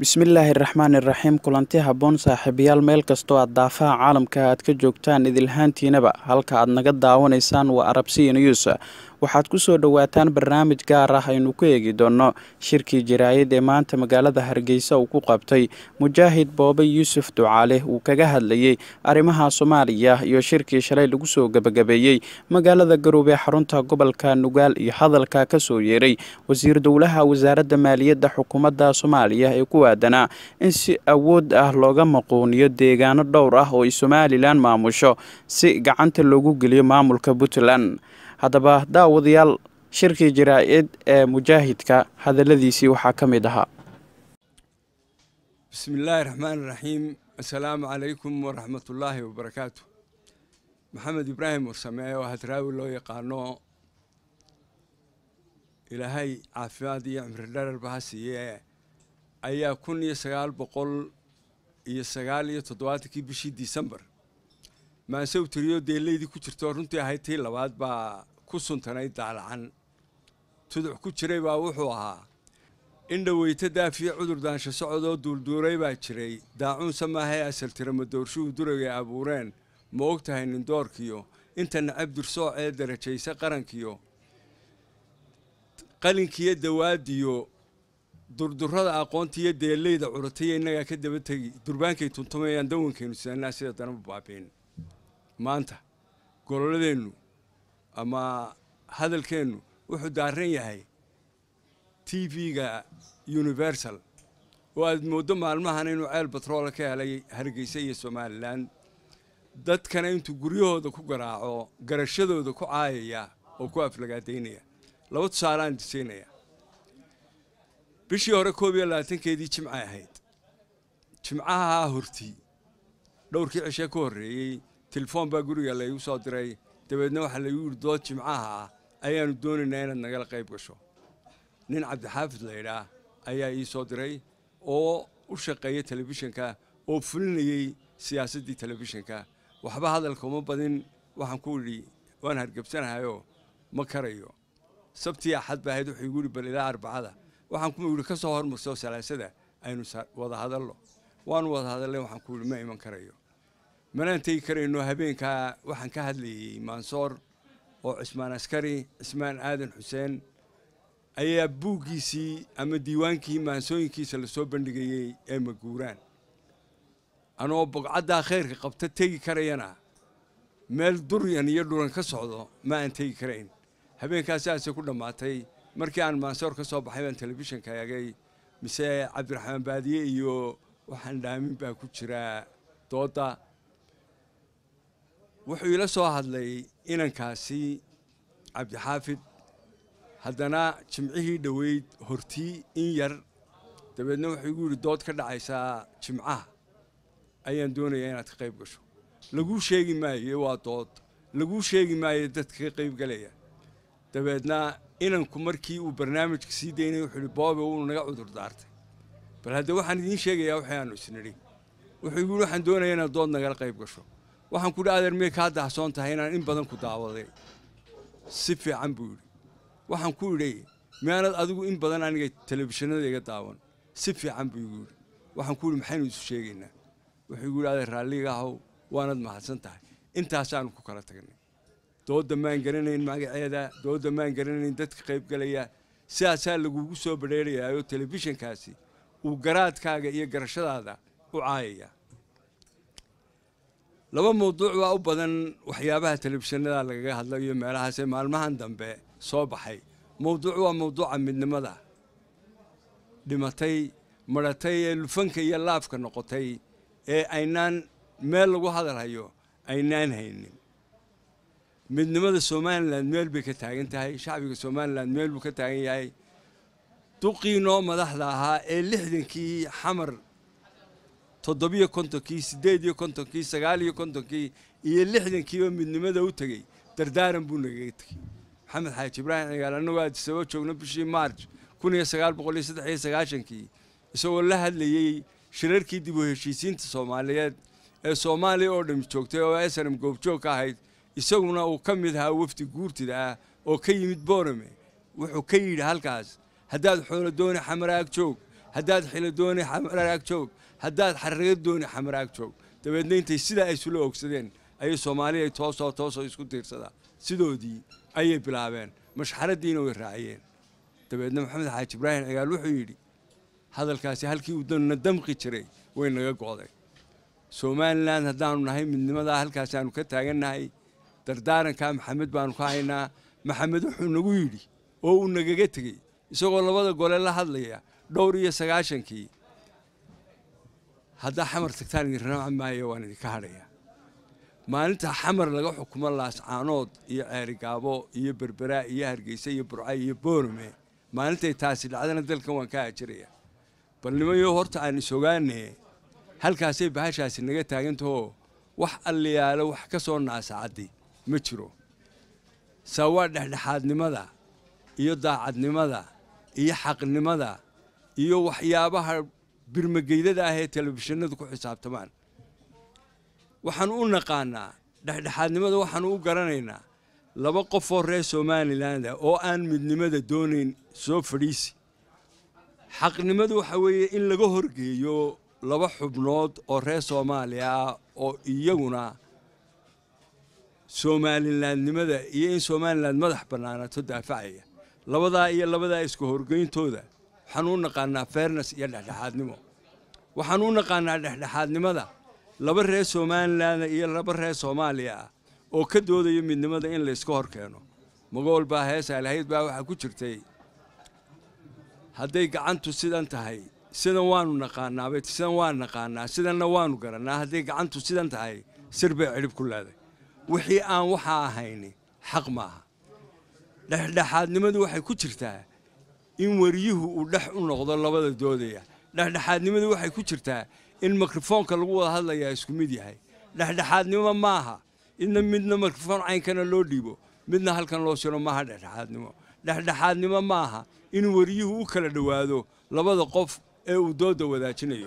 bismillaahi raxmaani raxiim kulanti habboon saaxiibayaal meel kastoo aad daafaha caalamka aad ka joogtaan idilhaantiinaba halka aad naga daawanaysaan waa arabsiya news waxaad ku soo dhowaataan barnaamij gaar ah aynu ku eegi doonno shirkii jaraayid ee maanta magaalada hargeysa uu ku qabtay mujaahid boobe yuusuf ducaale uu kaga hadlayey arrimaha soomaaliya iyo shirkii shalay lagu soo gebagabeeyey magaalada garoobee xarunta gobolka nugaal iyo hadalka ka soo yeeray wasiir dowlaha wasaaradda maaliyadda xukuumadda soomaaliya ee ku aadanaa in si awood ah looga maquuniyo deegaano dhowr ah oo ay somalilan maamusho si gacanta loogu geliyo maamulka puntland haddaba daawadayaal shirkii jaraa-id ee mujaahidka hadalladiisii waxaa ka mid ahaa bismi illaahi raxmaan iraxiim assalaamu calaykum waraxmatullaahi wabarakaatu maxamed ibraahim warsame oo hadraawi loo yaqaano ilaahay caafimaad iyo cimri dherarba ha siiye ayaa kun iyo sagaal boqol iyo sagaal iyo toddobaatankii bishii disembar maansew tiriyo deelaydii ku jirto runtii ahayd tii labaad baa ku suntanayd daalacan tuduc ku jiray baa wuxuu ahaa in dhoweyto daafiyo cudur daansho socodoo duulduuray baa jiray daacuunsa maahae asal tirama doorshuhu duragay abuureen ma og tahay nindoorkiyo inta nacab dursoocee darajaysa qarankiyo qalinkiyo dawaadiyo durdurada aqoontiiyo deelayda curataiyo innagaa ka daba tegi durbaankay tuntumayaan dawankaynu sidanaa sida danaba baabiin maanta gololadeennu ama hadalkeennu wuxuu daaran yahay t v-ga universal oo aad mooddo maalmahan inuu ceel batroola ka helay hargeysa iyo somalilan dadkana intuu guryahooda ku garaaco garashadooda ku caayaya oo ku aflagaadaynaya laba tusaalaan disaynaya bishii hore koob iyo labaatankeedii jimcay ahayd jimcaha hortii dhowrkii cishee ka horreeyey telefoon baa guriga laygu soo diray dabeedna waxaa laygu yidhi dood jimcaha ah ayaannu doonaynaa inaad nagala qayb gasho nin cabdixaafid laydhaah ayaa ii soo diray oo u shaqeeya telefishinka oo fulinayey siyaasaddii telefishinka waxba hadalka uma badin waxaan ku idhi waan hargebsanahayoo ma karayo sabtii axad ba ahayd wuxuu igu yidhi bal ilaa arbacada waxaan ku yidhi ka soo hormarso salaasada aynu wada hadallo waanu wada hadallay waxaan ku yidhi ma iman karayo manaan tegi karayno habeenkaa waxaan ka hadlayey maansoor oo cismaan askari cismaan aadan xuseen ayaa buuggiisii ama diiwaankii maansooyinkiisa lasoo bandhigayey ee maguuraan anoo bogcaddaa khayrka qabta tegi karayana meel duryan iyo dhuran ka socdo ma aan tegi karayn habeenkaas sidaasay ku dhammaatay markii aan maansoor ka soo baxay baan telefishinka eegay mise cabdiraxmaan baadiye iyo waxaan dhaamin baa ku jiraa doodda wuxuu iila soo hadlay inankaasi cabdixaafid haddana jimcihii dhoweyd hortii in yar dabeedna wuxuu igu yidhi dood ka dhacaysaa jimcaha ayaan doonayaa inaad ka qayb gasho laguu sheegi maayo waa dood laguu sheegi maayo dadka ka qayb galaya dabeedna inanku markii uu barnaamijka sii daynay wuxuu ihi boobe wuu naga cudur daartay bal hadde waxaan idiin sheegayaa waxay aanu isnidhi wuxuu igu yidhi waxaan doonayaa inaad dood nagala qayb gasho waxaan ku idhi adeer miyay kaa dahsoon tahay inaan in badan ku daawaday si fiican buu yidhi waxaan ku idhi miyaanad adigu in badan aniga telefishinada iga daawan si fiican buu igu yidhi waxaan ku yidhi maxaynu isu sheegaynaa wuxuu igu yidhi adeer raalliga ahow waanad mahadsan tahay intaasaanu ku kala tagnay doodda maan garanayn magaceeda doodda maan garanayn dadka qaybgalaya sidaasaa lagugu soo badheerayaayoo telefishinkaasi uu garaadkaaga iyo garashadaada u caayaya laba mawduuc baa u badan waxyaabaha telefishinada lagaga hadlayo meelahaasee maalmahan dambe soo baxay mawduuc waa mawduuca midnimada dhimatay madhatay ee lufanka iyo laafka noqotay ee aynaan meel lagu hadalhayo aynaan haynin midnimada somalilan meel bay ka taagan tahay shacbiga somalilan meel buu ka taagan yahay duqii noo madaxda ahaa ee lixdankii xamar toddobiyo kontonkii siddeed iyo kontonkii sagaal iyo kontonkii iyo lixdankiiba midnimada u tegey dardaaran buu nagaga tegey maxamed xaaji ibraahim cigaal annagoo aadisaboo joogno bishii maarj kun iyo sagaal boqol iyo saddex iyo sagaashankii isagoo la hadlayey shirarkii dib u heshiisiinta soomaaliyeed ee soomaaliya oo dham joogtay oo snm goobjoog ka ahayd isaguna uu ka mid ahaa wafdi guurtida ah oo ka yimid boorame wuxuu ka yidhi halkaas haddaad xoolo dooni xamaraag joog haddaad xilo dooni xamaraag joog haddaad xarraga dooni xamaraag joog dabeedna intay sidaa ay isula ogsadeen ayay soomaaliya toosoo toosoo isku tiirsadaa sidoodii ayay bilaabeen mashxaraddiina way raaciyeen dabeedna maxamed xaaji ibraahim cigaal wuxuu yidhi hadalkaasi halkii uu na damqi jiray way naga go'day somalilan haddaanu nahay midnimadaa halkaasaanu ka taagannahay dardaarankaa maxamed baanu ka haynaa maxamed wuxuu nagu yidhi oo uu nagaga tegey isagoo labada gole la hadlaya dhowr iyo sagaashankii haddaa xamar tagtaan idin raaci maayo waan idinka hadhaya maalinta xamar laga xukumo laascaanood iyo ceerigaabo iyo berberaa iyo hargeysa iyo burcay iyo boorame maalintay taasi dhacdana dalkan waan ka ajiraya bal nimayo horta aan isogaane halkaasay bahashaasi naga taagantahoo wax alliyaalo wax ka soo naasacaddi ma jiro saa waa dhexdhexaadnimada iyo daacadnimada iyo xaqnimada iyo waxyaabaha birmageydada ah ee telefishinadu ku xisaabtamaan waxaanu u naqaanaa dhexdhexaadnimada waxaanu u garanaynaa laba qofoo reer somaliland ah oo aan midnimada doonayn soo fadhiisi xaqnimadu waxa weeye in laga horgeeyo laba xubnood oo reer soomaaliya ah oo iyaguna somalilandnimada iyo in somaliland madax bannaanaato daafacaya labadaa iyo labadaa iska horgeyntooda waxaanu u naqaanaa fairnes iyo dhexdhexaadnimo waxaanu u naqaanaa dhexdhexaadnimada laba reer somaliland iyo laba reer soomaaliya ah oo ka doodaya midnimada in layska hor keeno magool baa heesa lahayd baa waxaa ku jirtay hadday gacantu sidan tahay sidan waanu naqaanaabay sidan waan naqaanaa sidanna waanu garannaa hadday gacantu sidan tahay sir bay cidhib ku leeday wixii aan waxaa ahayni xaq maaha dhexdhexaadnimadu waxay ku jirtaa in wariyuhu uu dhex u noqdo labada doodaya dhexdhexaadnimadu waxay ku jirtaa in mikrofoonka lagu wada hadlayaa isku mid yahay dhexdhexaadnimo maaha idna midna mikrofoon caynkana loo dhiibo midna halkan loo siro maaha dhexdhexaadnimo dhexdhexaadnimo maaha in wariyuhu u kala dhowaado labada qof ee uu dooda wadaajinayo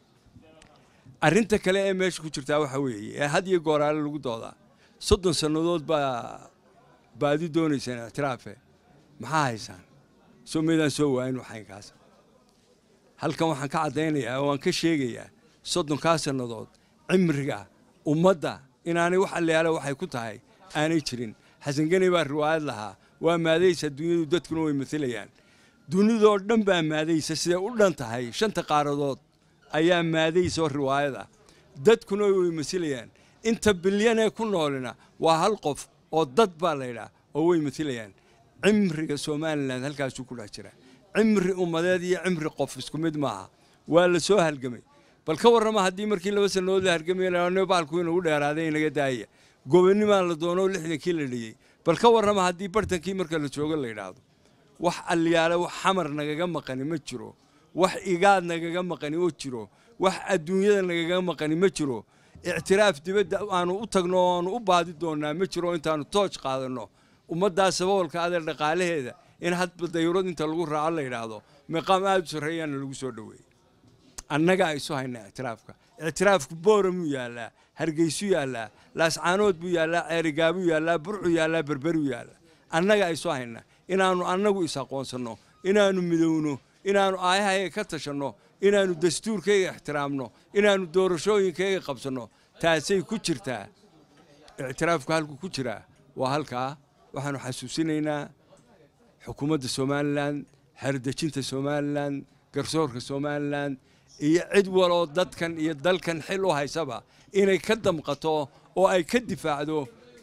arrinta kale ee meesha ku jirtaa waxa weeye ee had iyo gooraale lagu doodaa soddon sannadood baa baadi doonaysaan ictiraafe maxaa haysaan soo maydaan soo waayin waxaynkaas halkan waxaan ka caddaynayaa oo waan ka sheegayaa soddonkaa sannadood cimriga ummadda inaanay wax allayaale waxay ku tahay aanay jirin xasan geni baa riwaayad lahaa waa maadaysa dunyadu dadkuna way matalayaan dunidoo dhan baa maadaysa siday u dhan tahay shanta qaaradood ayaa maadaysa oo riwaayad ah dadkuna way masilayaan inta bilyanee ku noolina waa hal qof oo dad baa laydhaa oo way matilayaan cimriga somalilan halkaasuu ku dhex jira cimri ummadeed iyo cimri qof isku mid maaha waa la soo halgamay bal ka warrama haddii markii laba sannadood la hargamay baalku inagu dheeraaday inaga daaya gobonimaa la doono lixdankii la dhiyey bal ka warrama haddii bartankii marka la joogo la yidhaahdo wax alliyaale wax xamar nagaga maqani ma jiro wax igaad nagaga maqani oo jiro wax adduunyada nagaga maqani ma jiro ictiraaf dibadda aanu u tagno oo aanu u baadi doonnaa ma jiro intaanu tooj qaadanno ummaddaa saboolka adeer dhaqaalaheeda in hadba dayurad inta lagu raaco la yidhaahdo miqaam aada u sarreeyaana lagu soo dhoweeyey annagaa isu haynaa ictiraafka ictiraafku booramuu yaallaa hargeysuu yaallaa laascaanood buu yaallaa ceerigaabuu yaallaa burcuu yaallaa berberuu yaallaa annagaa isu haynaa inaannu annagu is aqoonsanno inaannu midowno inaannu aayahayga ka tashanno inaannu dastuurkayga ixtiraamno inaannu doorashooyinkayga qabsanno taasay ku jirtaa ictiraafku halku ku jiraa waa halkaa waxaannu xasuusinaynaa xukuumadda somalilan xeerdejinta somalilan garsoorka somalilan iyo cid waloo dadkan iyo dalkan xil u haysaba inay ka damqato oo ay ka difaacdo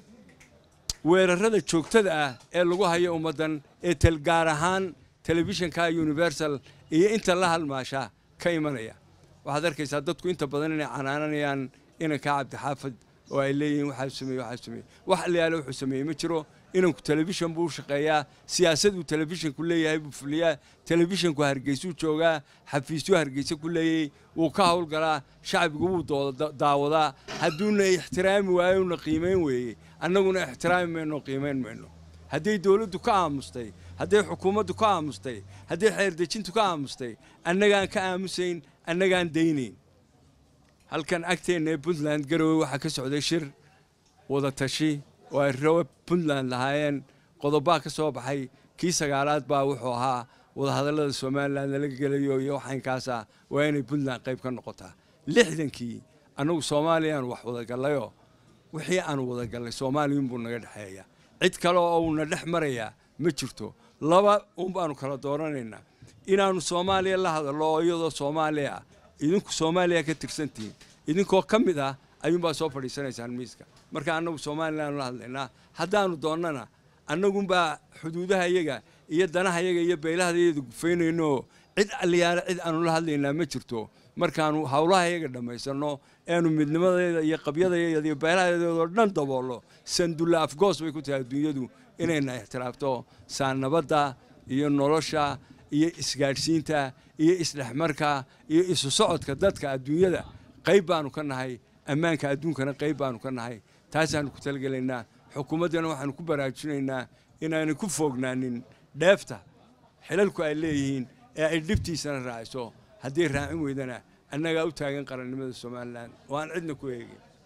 weerarada joogtada ah ee lagu hayo ummaddan ee gaar ahaan telefishinka universal iyo inta la halmaasha ka imanaya waxaad arkaysaa dadku inta badan inay canaananayaan inankaa cabdixaafid oo ay leeyihiin waxaa sameeye waxaa sameeye wax allayaale wuxuu sameeyey ma jiro inanku telefishan buu u shaqeeyaa siyaasaduu telefishinku leeyahay buu fuliyaa telefishinku hargeysuu joogaa xafiisyuu hargeysa ku leeyay wuu ka howlgalaa shacbigu wuu daawadaa hadduuna ixtiraami waayo una qiimayn weeye annaguna ixtiraami mayno qiimayn mayno hadday dowladdu ka aamustay hadday xukuumaddu ka aamustay hadday xeerdejintu ka aamustay annagaan ka aamusayn annagaan daynayn halkan agteenna ee puntland garowe waxaa ka socday shir wada tashi oo ay rawe puntland lahaayeen qodobaa ka soo baxay kii sagaalaad baa wuxuu ahaa wadahadallada somalilan nala gelayo iyo waxaynkaasa waa inay puntland qayb ka noqotaa lixdankii annagu soomaaliyaan wax wadagallayo wixii aanu wadagallay soomaaliyunbuu naga dhexeeya cid kale oo uuna dhex marayaa ma jirto laba un baanu kala dooranaynaa inaannu soomaaliya la hadallo oo iyadoo soomaaliya ah idinku soomaaliya ka tirsantihiin idinkoo ka mid ah ayuunbaa soo fadhiisanaysaan miiska marka annagu somalilan la hadlaynaa haddaanu doonnana annagunbaa xuduudaha iyaga iyo danaha iyaga iyo beylahadayada gufaynayno cid aliyaale cid aanu la hadlaynaa ma jirto markaanu howlaha iyaga dhammaysanno eanu midnimadeeda iyo qabyadadeeda iyo beelahadeedoo dhan daboollo sandulla afgoos bay ku tahay adduunyadu inayna ixtiraafto saa nabadda iyo nolosha iyo isgaadhsiinta iyo isdhexmarka iyo isu socodka dadka adduunyada qayb baanu ka nahay ammaanka adduunkana qayb baanu ka nahay taasaanu ku talagelaynaa xukuumaddana waxaanu ku baraarujinaynaa inaanay ku foognaanin dheefta xilalku ay leeyihiin ee ay dhibtiisana raaciso haddii raacin weydana annagaa u taagan qarannimada somalilan oo aan cidna ku eegin